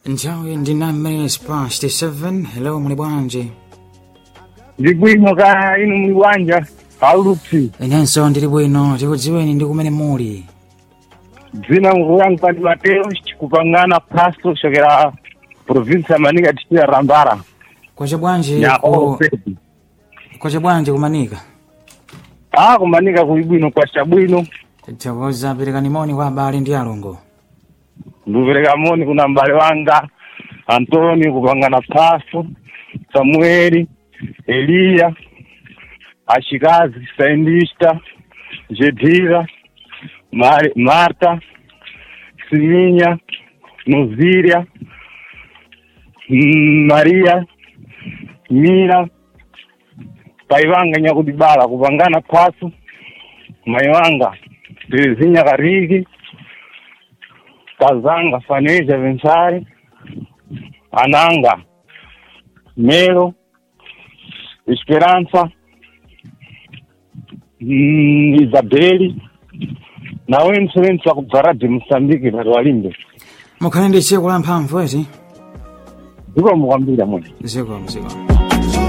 nthawi ndi 9 minutes past 7 hello muli bwanji ndi bwino ka inu muli bwanja aulupsi inenso ndili bwino tikudziweni ndi kumene muli dzina nguyangu pandi mateo kupangana pasto kuchokera provinsi ya manika tichira rambara kwacha bwanji ya ku opedi kwacha bwanji kumanika a kumanika kuli bwino kwacha bwino tithokoza perekani moni kwa abale ndi alongo ndikupereka moni kuna mbale wanga antoni kupangana pasto samueli eliya achikazi saindista jedira Mari- marta siminya noziria mm, maria mira pai vanga nyakudibala kupangana kwasu mai vanga terezinya kariki kazanga faneja vensari ananga melo esperança mm, isabeli nawe msevenzi wakubvara de moçambique vari walimbe mukhale ndi tsiku la mphamvu ezi zikomo kwambiri amweni zikomo zikomo